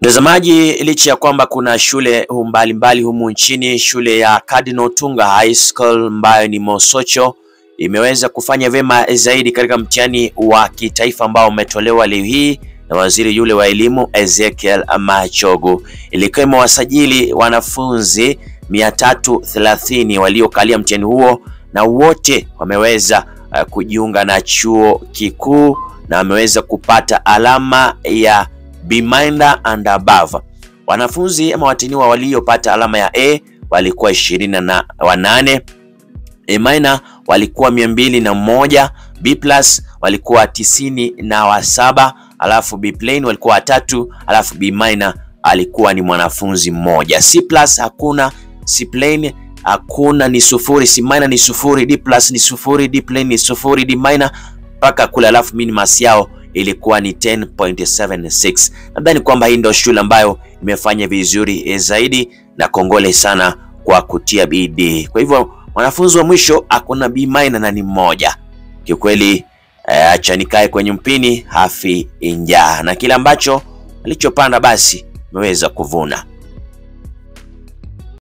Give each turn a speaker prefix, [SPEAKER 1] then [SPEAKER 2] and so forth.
[SPEAKER 1] Mtazamaji, licha ya kwamba kuna shule mbalimbali humu nchini, shule ya Cardinal Tunga High School ambayo ni Mosocho imeweza kufanya vyema zaidi katika mtihani wa kitaifa ambao umetolewa leo hii na waziri yule wa elimu Ezekiel Machogu. Ilikuwa imewasajili wanafunzi 330 waliokalia mtihani huo na wote wameweza uh, kujiunga na chuo kikuu na wameweza kupata alama ya B minor and above. Wanafunzi ama watiniwa waliopata alama ya A walikuwa ishirini na wanane, A minor walikuwa mia mbili na moja, B plus walikuwa tisini na wasaba, alafu B plain walikuwa watatu, alafu B minor alikuwa ni mwanafunzi mmoja. C plus hakuna, C plain hakuna, ni sufuri, C minor ni sufuri, D plus ni sufuri, D plain ni sufuri, D minor mpaka kule, alafu minimas yao ilikuwa ni 10.76. Nadhani kwamba hii ndio shule ambayo imefanya vizuri zaidi na kongole sana kwa kutia bidii. Kwa hivyo mwanafunzi wa mwisho hakuna B minor na ni mmoja. Kiukweli eh, acha nikae kwenye mpini hafi njaa, na kile ambacho alichopanda basi imeweza kuvuna.